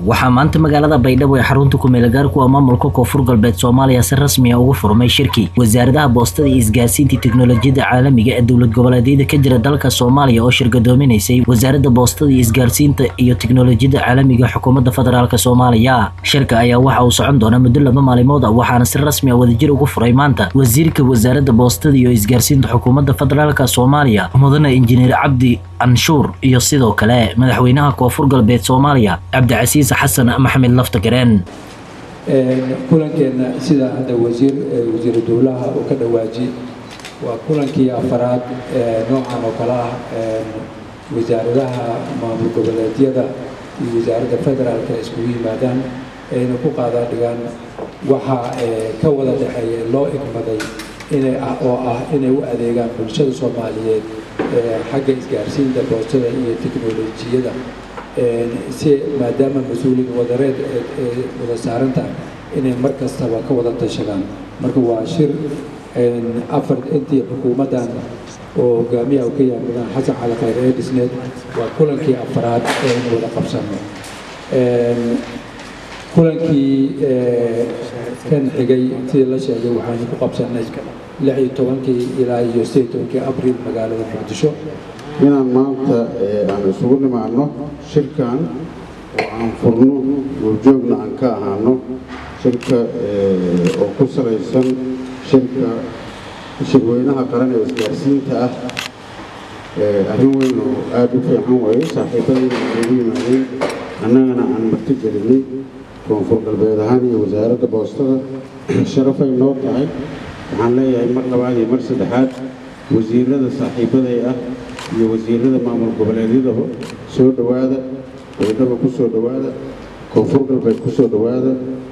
waxaa maanta magaalada baydhabo ee xarunta kumeelgaarku a maamulka koonfur galbeed soomaaliya si rasmiya ugu furmay shirki wasaaradaha boostada iyo isgaarsiinta teknolojiyada caalamiga ee dowlad goboleedyada ka jira dalka soomaaliya oo shirgadoominaysay wasaaradda boostada iyo isgaarsiinta iyo teknolojiyada caalamiga xukuumadda federaalk soomaaliya shirka ayaa waxa uu socon doonaa muddo laba maalimood ah waxaana si rasmi a wadajir ugu furay maanta wasiirka wasaaradda boostada iyo isgaarsiinta xukuumadda federaalk soomaaliya mudane injineer cabdi anshuur iyo sidoo kale madaxweynaha koonfur galbeed soomaaliya cabdicasiis xasan maxamed laftagareen kulankeenna sida hadda wasiir wasiiru dowlaha uu ka dhawaaji waa kulankii afaraad noocan oo kale ah wasaaradaha maamul goboleedyada iyo wasaaradda federaalka iskugu yimaadaan ayna ku qaadaa dhigaan waxaa ka wada dhexeeya loo igmaday inay ah oo ah inay u adeegaan bulshada soomaaliyeed xagga isgaarsiinta boostada iyo teknolojiyada si maadaama mas-uuliyad wadareed ee wada saaran tahay inay mar kastaba ka wada tashadaan marka waa shir afar intii xukuumaddan oo hogaamiyaha ka yahay mudane xasan cali khayr ee dhisneed waa kulankii afaraad ee in wada qabsano kulankii kan xigay sidii la sheegay waxaynu ku qabsanay lix iyo tobankii ilaa iyo sideed tobankii abriil magaalada muqdisho inaan maanta aan isugu nimaano shirkan oo aan furno goobjoogna aan ka ahaano shirka oo ku salaysan shirka shirweynaha qaran ee isgaarsiinta ah arrin weyn oo aada u fiican waaye saaxiibadayna ugu yimaadeen annagana aan marti gelinay koonfur galbeed ahaan iyo wasaaradda boostada sharafay noo tahay waxaan leeyahay mar labaad iyo mar saddexaad wasiirada saaxiibaday ah iyo wasiirada maamul goboleedyadaba soo dhowaada baydhaba ku soo dhowaada koonfur galbeed ku soo dhowaada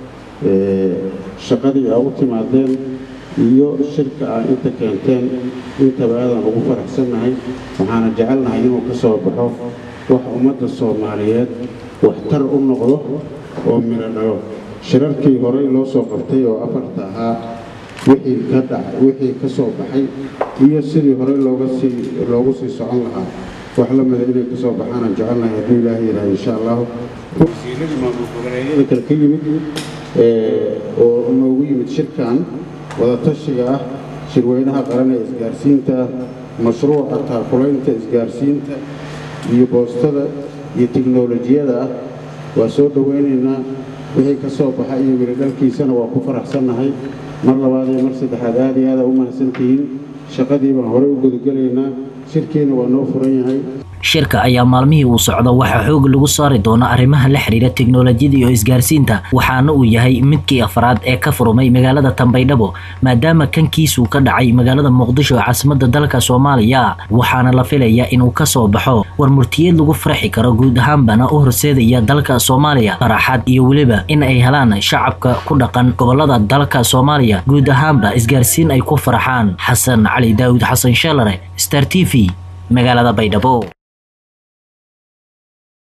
shaqadii aa u timaadeen iyo shirka aa inta keenteen intaba aadaan ugu faraxsannahay waxaana jecelnahay inuu ka soo baxo wax ummadda soomaaliyeed waxtar u noqdo oo midho dhalo shirarkii horey loo soo qabtay oo afarta ahaa wixii ka dhacay wixii ka soo baxay iyo sidii horey looga sii loogu sii socon lahaa wax la mida inay ka soo baxaanaan jecelnahay hadduu ilaahay yidhaha insha allahu wasiiradii maamul goboleedyada kale ka yimid oo noogu yimid shirkan wadatashiga ah shirweynaha qaran ee isgaarsiinta mashruuca taakulaynta isgaarsiinta iyo boostada iyo tiknolojiyada ah waa soo dhowaynaynaa wixii ka soo baxa iyo wiridhalkiisana waa ku faraxsannahay mar labaad iyo mar saddexaad aad iyo aada u mahadsantihiin shaqadii baan horey u gudagelaynaa shirkiina waa noo furan yahay shirka ayaa maalmihii uu socdo waxaa xoog lagu saari doona arrimaha la xiriira teknolojiyada iyo isgaarsiinta waxaana uu yahay midkii afraad ee ka furmay magaalada tanbaydhabo maadaama kankiisuu ka dhacay magaalada muqdisho ee caasimadda dalka soomaaliya waxaana la filayaa inuu ka soo baxo war murtiyeed lagu farxi karo guud ahaanbana u horseedaya dalka soomaaliya faraxad iyo weliba in ay helaan shacabka ku dhaqan gobolada dalka soomaaliya guud ahaanba isgaarsiin ay ku farxaan xasan cali daawud xasan sheelare star t v magaalada baydhabo